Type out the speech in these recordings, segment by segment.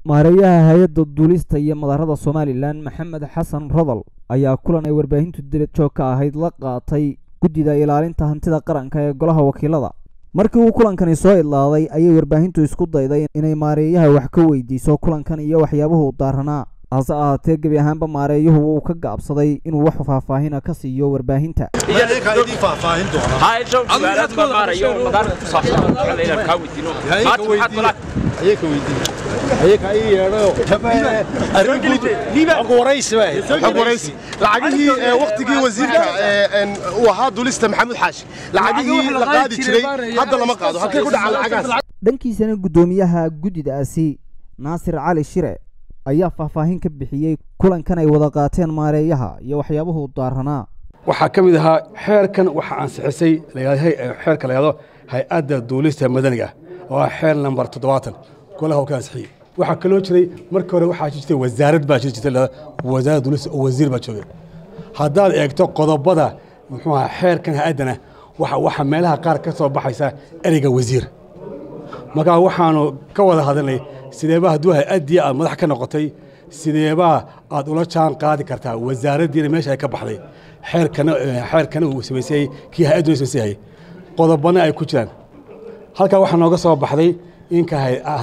maareeyaha hay-adda duulista iyo madarada somalilan maxamed xasan rodol ayaa kulan ay warbaahintu dibad joog ka ahayd la qaatay guddida ilaalinta hantida qaranka ee golaha wakiilada markii uu kulankani soo idlaaday ayay warbaahintu isku dayday inay maareeyaha wax ka weydiiso kulankan iyo waxyaabuhu daaranaa hase ahaatee gebi ahaanba maareeyuhu wuu ka gaabsaday inuu wax faahfaahina ka siiyo warbaahinta lacagihii waktigii wasiirka uu ahaa dulista maxamuud xaashi lacagihii la qaadi jiray hadda lama qaado halkay ku dhacaan lacagaas dhankiisana guddoomiyaha guddidaasi naasir cali shire ayaa faahfaahin ka bixiyey kulankan ay wada qaateen maareeyaha iyo waxyaabuhu daaranaa waxaa ka mid ahaa xeerkan waxa ansixisay xeerka la yahdo hay-adda duulista madaniga oo ah xeer nambar toddobaatan golaha oo ka ansixiyey waxaa kaloo jiray markii hore waxaa jirtay wasaarad baa jiri jirtay wasaaradda duulista oo wasiir baa joogay haddaad eegto qodobada muxuu ahaa xeerkan hay-addana waxa waxa meelaha qaar ka soo baxaysa ereyga wasiir markaa waxaanu ka wada hadalnay sideebaa hadduu hay-addii aad madax ka noqotay sideebaa aad ula jaan qaadi kartaa wasaaraddiina meesha ay ka baxday xeerkana xeerkana uu samaysayey kii hay-adduna samaysayay qodobana ay ku jiraan halkaa waxaa nooga soo baxday inka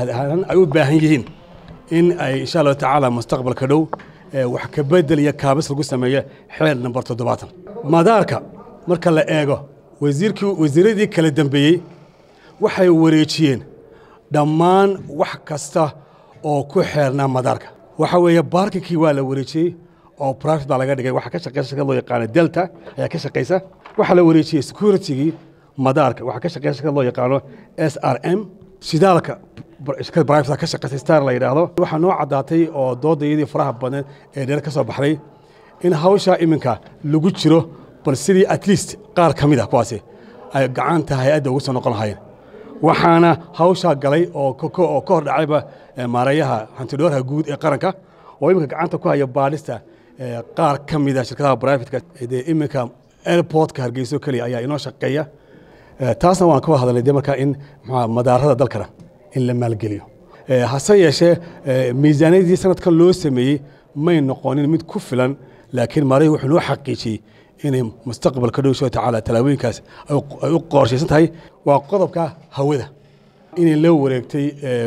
ay u baahan yihiin in ay insha allahu tacaala mustaqbalka dhow wax ka bedel iyo kaabis lagu sameeyo xeer nambar toddobaatan madaarka marka la eego wasiirkii wasiiradii kala dambeeyey waxay wareejiyeen dhammaan wax kasta oo ku xeernaa madaarka waxa weeye baarkinkii waa la wareejiyey oo private baa laga dhigay waxaa ka shaqeysa shirkad loo yaqaano delta ayaa ka shaqeysa waxaa la wareejiyey securitygii madaarka waxaa ka shaqeysa shirkad loo yaqaano s r m shidaalka shirkad private ka shaqeysa star la yidhaahdo waxaa noo caddaatay oo doodayadii faraha badan ee dheer ka soo baxday in hawshaa iminka lagu jiro bal sidii at least qaar ka mid ah kuwaasi ay gacanta hay-adda ugu soo noqon lahayeen waxaana hawshaa galay oo ka hor dhacayba maareeyaha hantidhoorha guud ee qaranka oo iminka gacanta ku haya baadhista qaar ka mida shirkadaha brivatka dee iminka airportka hargeyso keliya ayaa inoo shaqeeya taasna waan ka wada hadalnay dee markaa in madaarada dalkana in la maalgeliyo hase yeeshee miisaaniyadii sanadkan loo sameeyey may noqonin mid ku filan laakiin maareeyahu wuxuu noo xaqiijiyey inay mustaqbalka dhow insha tacaala tallaabooyinkaas ay u qorshaysan tahay waa qodobka hawada inay la wareegtay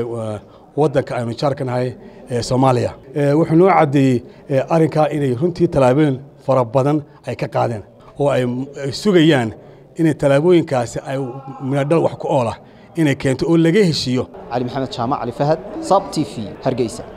waddanka aynu jaarka nahay ee soomaaliya wuxuu noo caddeeyey arrinkaa inay runtii tallaabooyin fara badan ay ka qaadeen oo ay sugayaan inay tallaabooyinkaasi ay midadhal wax ku oolah inay keento oo laga heshiiyo cali maxamed jaamac cali fahad sab t v hargeysa